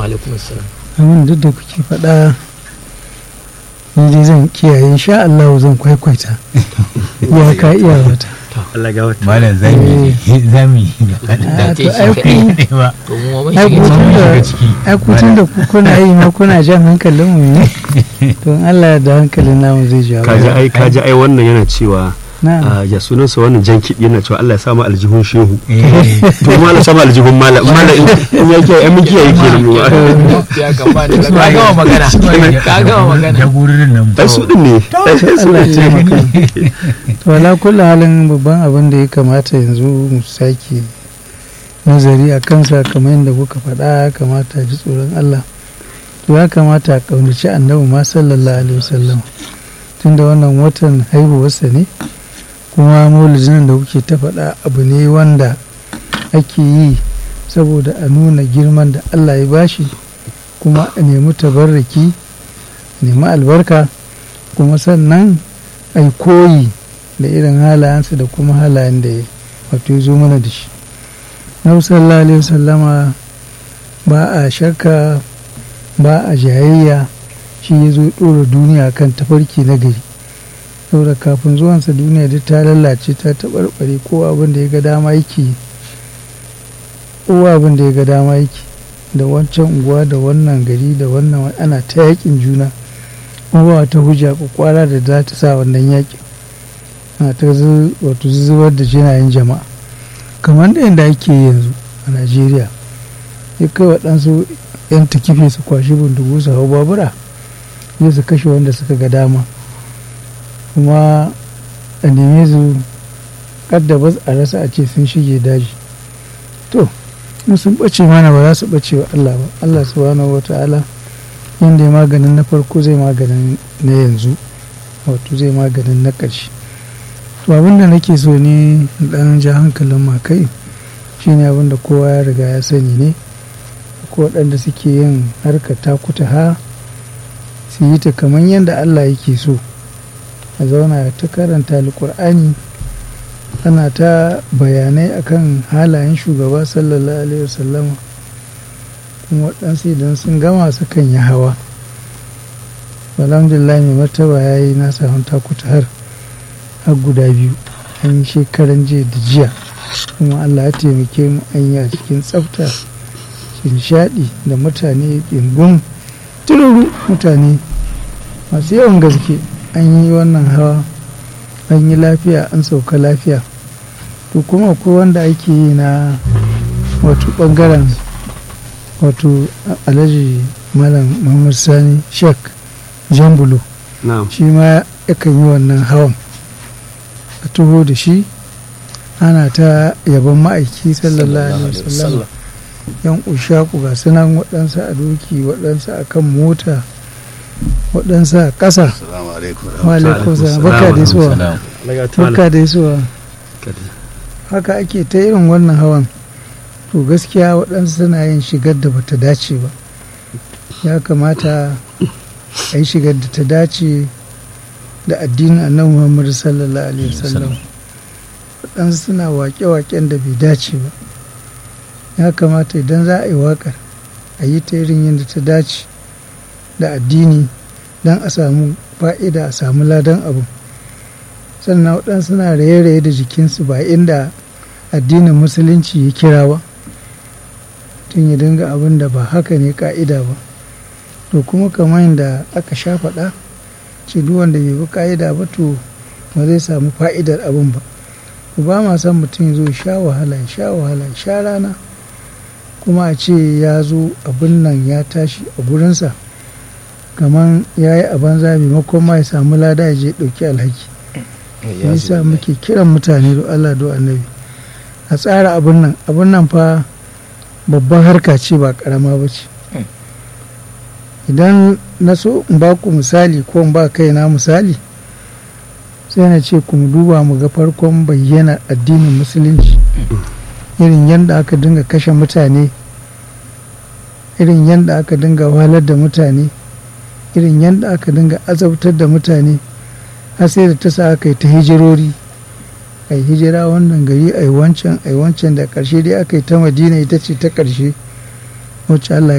alaikum assalam abin duk da kuke faɗa ni dai zan kiyaye insha Allah zan kwaikwaita ya ka iya wata Allah ga wata malam zami zami a to ai ku ba to mu ma mun ai ku shiga tun da ciki ai ku tun da ku kuna yi ma kuna jan hankalin mu ne to in Allah da hankalin namu zai jawo kaji ai kaji ai wannan yana cewa na'am ah, ya sunansa wannan jan kiɗi yana cewa Allah ya samu aljihun shehu eh to ma Allah samu aljihun malam malam in in yake ai mun kiyaye kenan mu ya gaba da ka gama magana ka gama magana jagorin nan ai su din ne ai su Allah ya din taimaka ne to ala kullu halin babban abin da ya kamata yanzu mu sake nazari a kansa kamar yadda kuka faɗa ya kamata a ji tsoron Allah to ya kamata a ƙaunaci annabi ma sallallahu alaihi wasallam tunda wannan watan haihuwarsa ne kuma maulidin da kuke ta faɗa abu ne wanda ake yi saboda a nuna girman da Allah ya bashi kuma a nemi tabarraki nemi albarka kuma sannan a yi koyi da irin halayensa da kuma halayen da ya wato ya zo mana da shi na sallallahu alaihi wasallama ba a shakka ba a jayayya shi ya zo ɗora duniya kan tafarki na gari saboda kafin zuwansa duniya duk ta lalace ta taɓarɓare ko abin da ya ga dama yake yi. ko abin da ya ga dama yake da wancan unguwa da wannan gari da wannan ana ta yakin juna kuma ba wata hujja kwakwara da za ta sa wannan yakin ana ta zu- wato zubar da jinayen jama'a kamar da yadda ake yi yanzu a najeriya ya kai waɗansu 'yan takife su kwashi bindigu su hau babura zai su kashe wanda suka ga dama kuma a neme su kadda ba a rasa a ce sun shige daji to in sun ɓace mana ba za su ɓace wa Allah ba Allah subhanahu wa ta'ala yadda ya maganin na farko zai maganin na yanzu wato zai maganin na ƙarshe to abinda nake so ne dan ja hankalin makai shine abinda kowa ya riga ya sani ne ko waɗanda suke yin harka takuta ha su yi ta kamar yadda Allah yake so a zauna ta karanta alkur'ani ana ta bayanai akan halayen shugaba sallallahu alaihi wasallama kuma waɗansu idan sun gama su kan yi hawa alhamdulillah mai martaba ya yi nasa hanta har har guda biyu an yi shekaran jiya da jiya kuma allah ya taimake mu an yi a cikin tsafta nishaɗi da mutane ɗingun tururu mutane masu yawan gaske an yi wannan hawa an yi lafiya an sauka lafiya to kuma akwai wanda ake yi na wato ɓangaren wato alhaji malam muhammad sani shek jambulo na'am shi ma yakan yi wannan hawan a taho da shi ana ta yaban ma'aiki sallallahu alaihi wasallam yan ushaku ga sunan waɗansu a doki waɗansu a kan mota waɗansu a ƙasa Assalamu alaikum. wa alaikum salam baka da isuwa Allah ga ta baka da isuwa haka ake ta irin wannan hawan to gaskiya waɗansu suna yin shigar da bata dace ba ya kamata a yi shigar da ta dace da addinin annabi muhammadu sallallahu alaihi wasallam waɗansu suna waƙe-waƙen da bai dace ba ya kamata idan za a yi waƙar a yi ta irin yadda ta dace da addini don a samu fa'ida a samu ladan abu sannan waɗansu suna raye-raye da jikinsu ba inda addinin musulunci ya kira ba tun ya dinga abin da ba haka ne ka'ida ba to kuma kamar yadda aka sha faɗa ce duk wanda bai bi ka'ida ba to ba zai samu fa'idar abin ba to ba ma son mutum ya zo ya sha wahala ya sha wahala ya sha rana kuma a ce ya zo abin nan ya tashi a gurinsa kamar ya yi a banza maimakon ma ya samu lada ya je ɗauki alhaki yasa muke kiran mutane da Allah do annabi a tsara abin nan abin nan fa babban harka ce ba karama ba ce idan na so in ba ku misali ko in ba kaina misali sai na ce ku duba mu ga farkon bayyana addinin musulunci irin yadda aka dinga kashe mutane irin yadda aka dinga wahalar da mutane irin yadda aka dinga azabtar da mutane har sai da ta sa aka yi ta hijirori a yi hijira wannan gari a yi wancan a yi wancan da ƙarshe dai aka yi ta madina ita ce ta ƙarshe wacce allah